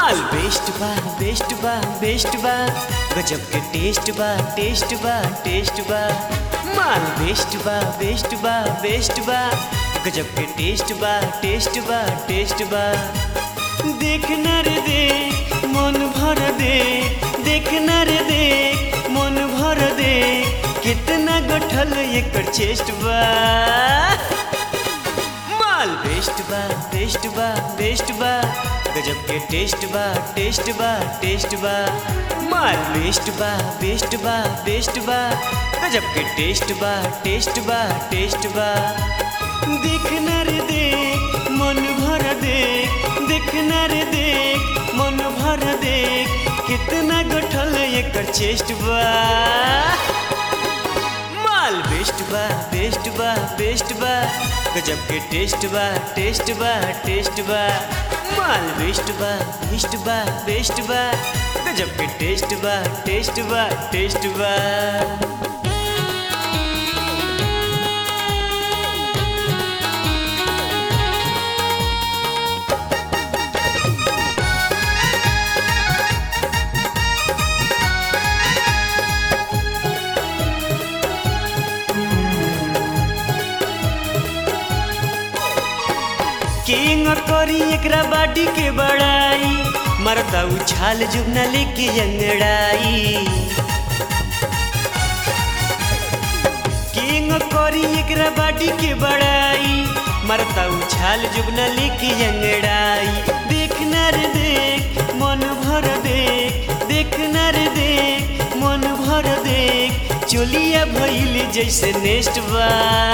माल बेस्ट बा बेस्ट बा बेस्ट बा गजब के टेस्ट बा टेस्ट बा टेस्ट बा माल बेस्ट बा बेस्ट बा बेस्ट बा गजब के टेस्ट बा टेस्ट बा टेस्ट बा देखना रे देख मन भर दे देखना रे देख मन भर दे कितना गठल एकर चेस्ट बा माल बेस्ट बा बेस्ट बा बेस्ट बा गजब के टेस्ट बा टेस्ट बा टेस्ट बा माल बेस्ट बा बेस्ट बा बेस्ट बा गजब के टेस्ट बा टेस्ट बा टेस्ट बा देखना रे देख मन भर देख देखना रे देख मन भर देख कितना गठल एकर चेस्ट बा माल बेस्ट बा बेस्ट बा बेस्ट बा गजब के टेस्ट बा टेस्ट बा टेस्ट बा माल बेस्ट बा बेस्ट बा बेस्ट बा गजब के टेस्ट बा टेस्ट बा टेस्ट बा किंग करी एकरा बाडी के बड़ाई मरता उछाल जुगना लेके अंगड़ाई किंग करी एकरा बाडी के बड़ाई मरता उछाल जुगना लेके अंगड़ाई देखना रे देख मन भर देख देखना रे देख मन भर देख चोलिया भइल जैसे नेस्ट बा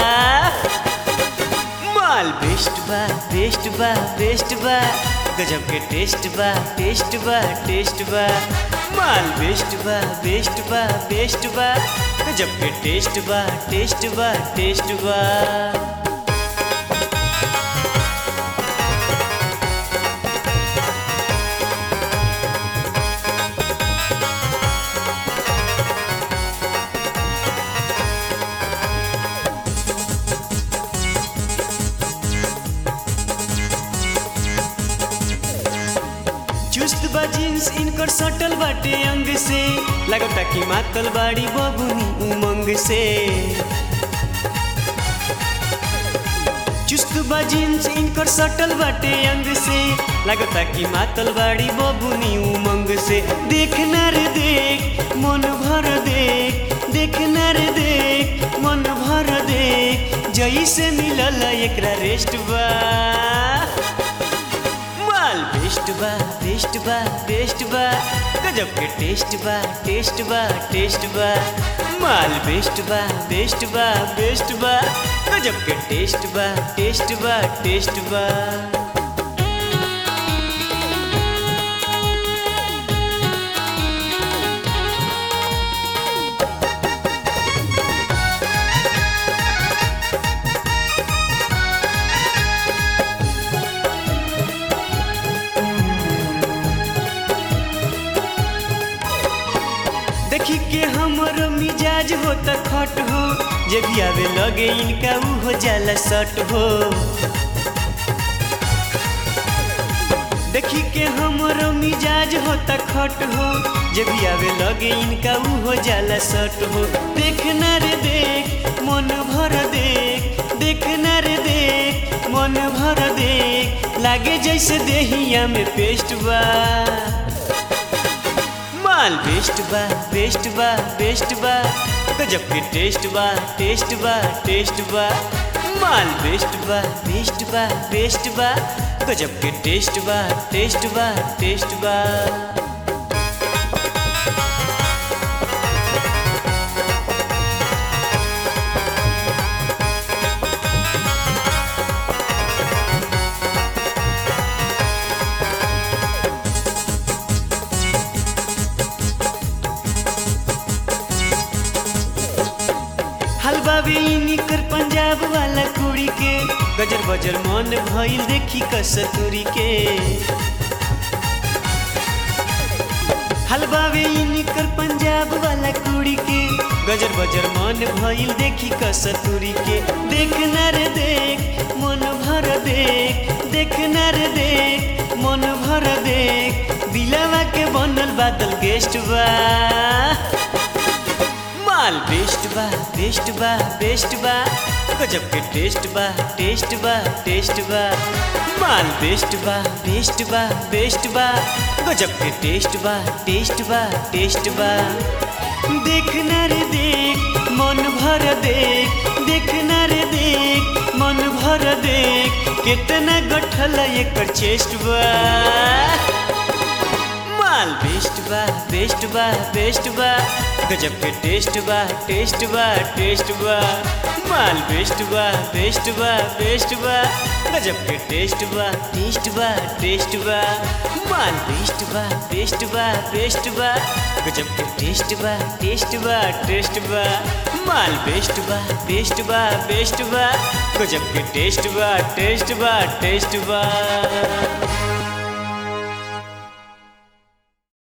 माल बेस्ट बा बेस्ट बा बेस्ट बा गजब के टेस्ट बा टेस्ट बा टेस्ट बा माल बेस्ट बा बेस्ट बा बेस्ट बा गजब के टेस्ट बा टेस्ट बा टेस्ट बा चुस्त बा जींस इनकर सटल बाटे अंग से लगता कि मातल बाड़ी बबुनी उमंग से चुस्त बा जींस इनकर सटल बाटे अंग से लगता कि मातल बाड़ी बबुनी उमंग से देखना रे देख मन भर देख देखना रे देख मन भर देख जैसे मिलल एकरा रेस्ट बा माल बेस्ट बा बेस्ट बा बेस्ट बा गजब के टेस्ट बा टेस्ट बा टेस्ट बा माल बेस्ट बा बेस्ट बा बेस्ट बा गजब के टेस्ट बा टेस्ट बा टेस्ट बा देखी के हमर मिजाज हो त खट हो जे भी आवे लगे इनका ऊ हो जाला सट हो देखी के हमर मिजाज हो त खट हो जे भी आवे लगे इनका ऊ हो जाला सट हो देखना रे देख मन भर देख देखना रे देख मन भर देख लागे जैसे देहिया में पेस्ट बा माल बेस्ट बा बेस्ट बा बेस्ट बा गजब के टेस्ट बा टेस्ट बा टेस्ट बा माल बेस्ट बा बेस्ट बा बेस्ट बा गजब के टेस्ट बा टेस्ट बा टेस्ट बा हलवा बेनी कर पंजाब वाला कुड़ी के गजर बजर मन भइल देखी कसतुरी के हलवा बेनी कर पंजाब वाला कुड़ी के गजर बजर मन भइल देखी कसतुरी के देखना रे देख मन भर देख देखना रे देख मन भर देख बादल गेस्ट बा माल बेस्ट बा बेस्ट बा बेस्ट बा गजब के टेस्ट बा टेस्ट बा टेस्ट बा माल बेस्ट बा बेस्ट बा बेस्ट बा गजब के टेस्ट बा टेस्ट बा टेस्ट बा देखना रे देख मन भर देख देखना रे देख मन भर देख कितना गठल एकर चेस्ट बा माल बेस्ट बा बेस्ट बा बेस्ट बा गजब के टेस्ट बा टेस्ट बा टेस्ट बा माल बेस्ट बा बेस्ट बा बेस्ट बा गजब के टेस्ट बा टेस्ट बा टेस्ट बा माल बेस्ट बा बेस्ट बा बेस्ट बा गजब के टेस्ट बा टेस्ट बा टेस्ट बा माल बेस्ट बा बेस्ट बा बेस्ट बा गजब के टेस्ट बा टेस्ट बा टेस्ट बा